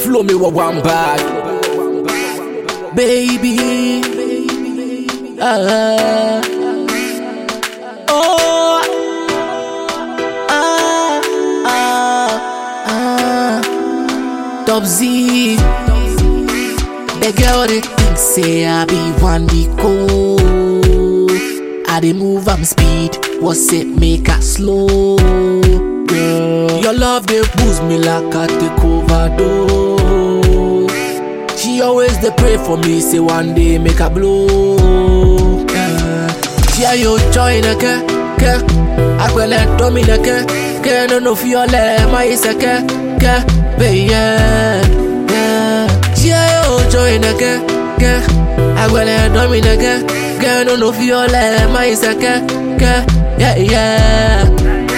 flow me with one bag. Baby. Ah. Oh. Ah. Ah. Ah. Top Z. The girl they think say I be one Nico. I dey move am speed, what's it make her slow? Girl, your love they boost me like I take overdose. She always dey pray for me, say one day make her blow. Yeah. She a yo joy neke, ke. Akwele domi neke, ke no no fiole ma iseke, ke. Be yeah, yeah. She a yo joy neke, ke. Akwele domi neke, ke no no fiole ma iseke, ke. Yeah, yeah.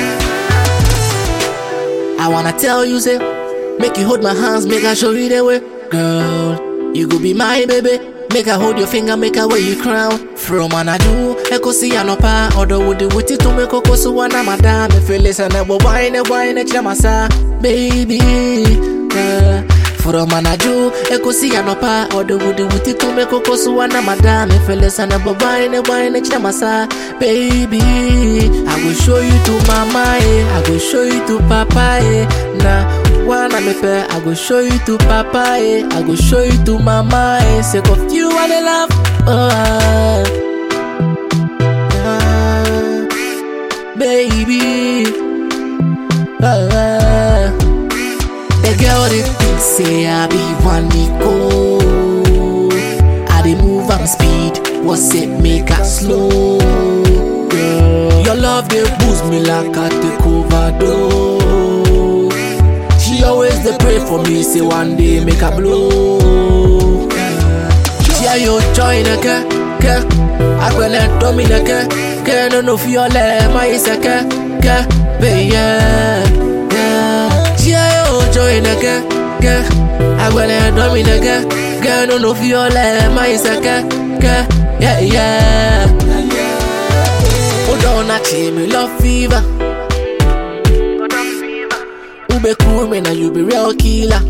I wanna tell you, say, make you hold my hands, make I show you the way. Girl, you go be my baby. Make I hold your finger, make I wear you crown. From Anadu, Echo see Anopa, or would the witty to make Coco so one madame. If you listen, I will wine and wine at Yamasa, baby. Girl. From Anaju, Echo see Anopa, or the would the witty to make Coco so one madame. If you listen, I will wine and wine at Yamasa, baby. I will show you to mama, eh. I will show you to papa, eh. Nah. Wanna me pay, I go show you to papa, eh. I go show you to mama, eh. Sake of you, I dey love. Oh, ah. Ah. baby. Ah, ah. The girl they think say I be one Nico. I dey move am speed, what's it make her slow? Girl, your love they boost me like I take overdose. She always dey pray for me, say one day make her blow. She a yo joy neke, ke. Akwele domi neke, ke no no fiole ma iseke, ke. Be yeah, yeah. She a yo joy neke, ke. Akwele domi neke, ke no no fiole ma iseke, ke. Yeah, yeah. Hold on, I me love fever. Ube cool me now you be real killer.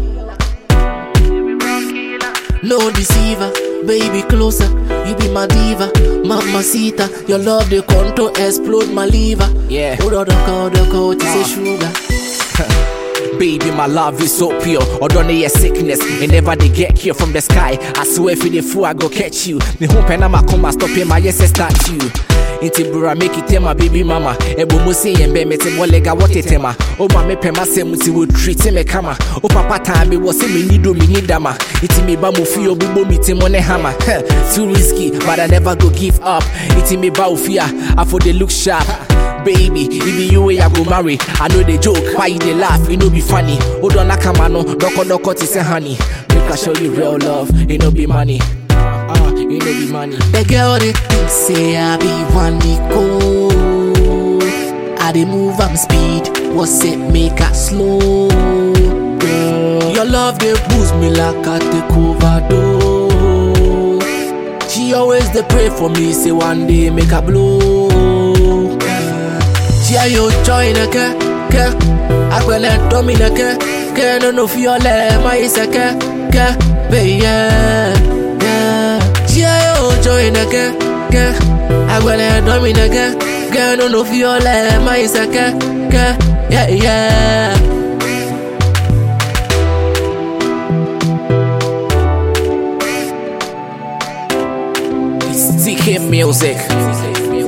No deceiver, baby closer. You be my diva, mamacita. Your love the control explode my liver. Yeah. Hold on, the call, the call, to say sugar. Baby, my love is so pure. Or don't need a sickness. And never they get here from the sky. I swear if you the fool, I go catch you. Me hope and I'ma come and stop in my yes start you. Inti bura make it tema baby mama Ebo musi yembe mete molega wote tema O ma me pema se muti wo treat me kama O papa time wo se me nido me nidama Iti me ba mu fi obubo mi te mone hammer Heh, Too risky but I never go give up Iti me ba ufia I for the look sharp Baby, if be you way I go marry I know the joke, why you dey laugh, it no be funny Hold on nakama no, doko doko ti say honey Make I show you real love, it no be money Ah, it no be money The girl they think say I be one Nico. I dey move am speed, what's it make her slow? Girl, your love they boost me like I take overdose. She always dey pray for me, say one day make her blow. Yeah. She a yo joy neke, ke. Akwele domi neke, ke no no fiole ma iseke, ke. Be yeah, yeah. She a yo joy neke, ke. Akwele domi neke, ke no no fiole ma iseke, ke. Yeah, yeah. It's TK Music